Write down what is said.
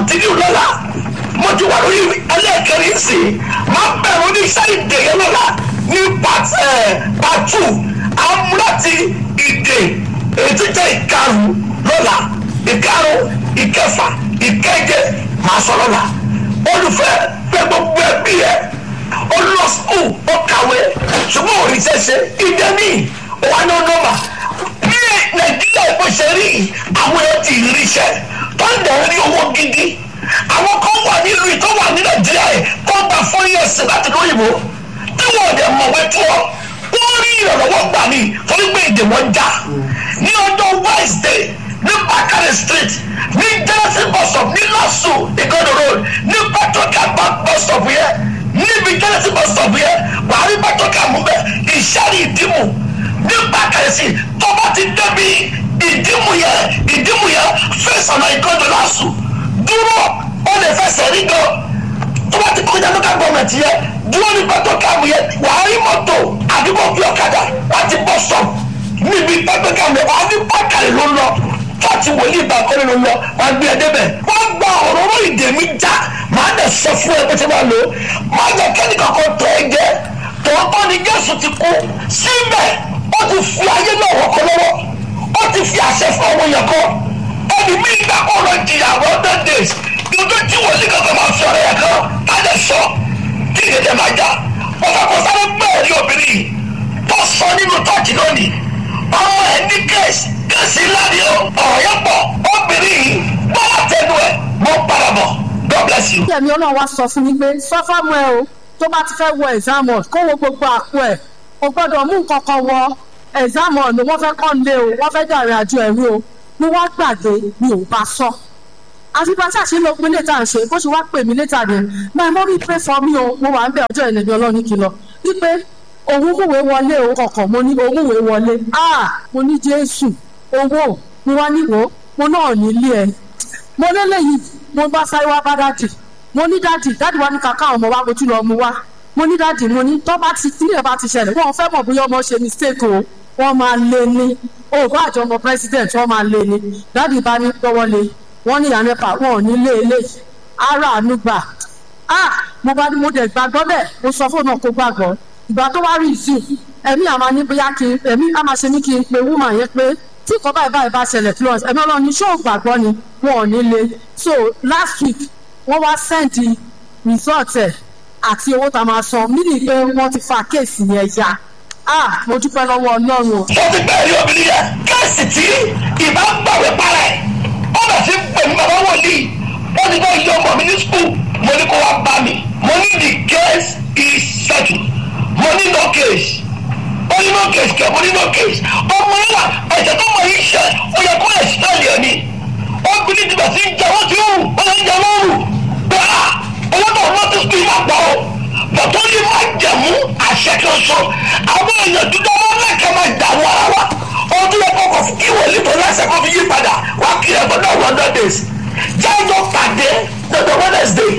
kọ̀ntínú lọ́la mo ti wà lórí ẹlẹ́ẹ̀kẹrin sí i máa bẹ̀rù ní iṣẹ́ ìdè yẹn lọ́la ní part part two amúláti ìdè èyí tó jẹ́ ìkarùn lọ́la ìkarùn ìkẹfà ìkẹjẹ máa sọ lọ́la olùfẹ́ fẹ́ gbogbo ẹbí ẹ ó lọ skul ó kàwé ṣùgbọ́n òrì ṣẹ̀ṣẹ̀ ìdè míì wà ní ọ̀nọ́mà bí nàìjíríà ìbò ṣe rí àwọn èèyàn ti rí iṣẹ́ tó ń dẹ̀ rí owó gidi àwọn kan wà nílùú tó wà ní nàìjíríà yìí tó gba four years láti lóyìnbó tí wọn ò dẹ̀ mọ̀wé tó ọ wọ́n rí ìrànlọ́wọ́ gbà ní torí pé èdè wọn já ní ọjọ́ wednesday ní bakare street ní genesis bus stop ní lasu igodo road ní patoka bus stop yẹn níbi genesis bus stop yẹn wàá rí patoka mú bẹ ìṣàrí ìdìmú ní bakare street tó bá ti débi ìdìmú yẹn ìdìmú yẹn fẹsàn náà igodo lasu dúró ó lè fẹsẹ̀ rí gan tó bá ti kọjá lókà gọọmenti yẹn dúró ní patoka mú yẹn wàá rí mọ́tò àdúgbò fi ọ̀kadà láti bus stop níbi patoka mú yẹn wàá ní bákàrẹ̀ ló ń lọ fati wòlíì bá kọ́ni ló ń lọ wàá gbé ẹdẹ bẹ̀ wọ́n gba òróró ìdè mi já màá dẹ̀ sọ fún ẹ bó ti máa lò ó màá jẹ́ kẹ́nìkan kan tọ́ ẹ jẹ́ tòótọ́ ni jésù ti kú síbẹ̀ ó ti fi ayé náà wọ́kọ́ lọ́wọ́ ó ti fi àṣẹ fún àwọn èèyàn kan ẹni mi gbà kó lọ jìyà hundred days dúdú tí wòlíì kankan máa fi ọ̀rẹ́ yẹn kan á dẹ̀ sọ kí ìdèdè máa já wọ́n fẹ́ kó sáré gbẹ́ẹ̀ ní obìnrin yìí tó sọ nínú tọ́ọ̀tì lónìí ọmọ ẹ ní kẹ́sì kẹ́sì ńlá ni ó ọ̀rọ̀ yẹn pọ̀ obìnrin yìí bọ́lá tẹnu ẹ̀ mọ́ padà bọ̀ God bless you. ẹ̀mí ọlọ́run wá sọ fún mi pé sọ fáwọn ẹ o tó bá ti fẹ́ wọ exam hall kó wo gbogbo àpò ẹ̀ o gbọ́dọ̀ mú nǹkan kan wọ exam hall ni wọ́n fẹ́ kọ́ lé o wọ́n fẹ́ dàrin àjò ẹ̀rú o ni wọ́n gbàgbé mi ò bá sọ. àti bá tí àṣírí ogun létà ń ṣe bó ṣe wá pè mí létà ni my mommy pray for me o mo wà ń bẹ ọjọ́ ìlẹ̀mí ọlọ́run kìlọ̀ wípé òun múwèé wọlé o kọ̀ọ̀kan mo ní òun múwèé wọlé ah mo ní jésù owó mo wá níwò mo náà nílé ẹ mo lélẹ́yìí mo bá sáré wá bá dádì mo ní dádì dádì wá ní kàkà ọmọ wa mo tún lọ mu wá mo ní dádì mo ní tó bá ti tílẹ̀ bá ti ṣẹlẹ̀ wọ́n fẹ́ mọ̀ bóyá ọmọ ṣe mistake o wọ́n máa lé ní o bá àjọ ọmọ president wọ́n máa lé ní dádì bá ní gbọ́wọ́ lé wọ́n ní ìyànà pa wọn ò ní lé eléyìí ara àánú gbà ah mo bá ní mo dẹ̀ gbàgbọ́ bẹ́ẹ̀ mo sọ fóònù ọkọ̀ gbàgbọ́ ìgbà tó wá rí ìsìn ẹ̀mí àmà ní bóyá kí ẹ̀mí àmà ṣe ní kí n pe woman yẹn pé tí nǹkan báyìí báyìí bá ṣẹlẹ̀ plus ẹ̀mí ọlọ́run ní ṣó gbàgbọ́ ni wọn ò ní le so last week wọ́n wá send result ẹ̀ àti owó tá a máa san mí ni pé wọ́n ti fa kéèsì yẹn ya ah mo dúpẹ́ lọ́wọ́ ọlọ́run o. mo ti bẹ́ẹ̀ rí obìnrin yẹn kẹ́sì tí ìbá gbàwé para ẹ̀ ó bẹ̀ sí pè mí bàbá wòlíì wọ́n ti bá yọ ọmọ mi ní skul mo ní kó wá bá mi mo ní the case is settled mo ní no case ó ní no case kẹ mo ní no case ọmọ yẹn wà ẹ̀sẹ̀ tó mọ̀ yìí ṣe ó yẹ kó ẹ̀sítẹ́lì ẹ̀ ni obìnrin ti bẹ̀ sí jẹ wọ́n ti rù ó lè jẹ wọ́n rù pé à owó tó wọ́n ti sùn máa pọ̀ o bọ̀tọ́ yìí máa jẹ̀mú àṣẹ kan sọ àwọn èèyàn dúdú ọmọ lẹ́kẹ̀ẹ́ máa dà wọ́n ara wa ọdún yẹn kọ̀ọ̀kan fún kí wòlíì tó lẹ́sẹ̀ kó fi yí padà wá kí ẹ̀ gbọ́dọ̀ one hundred days jájọ́ pàdé lọ́dọ̀ wednesday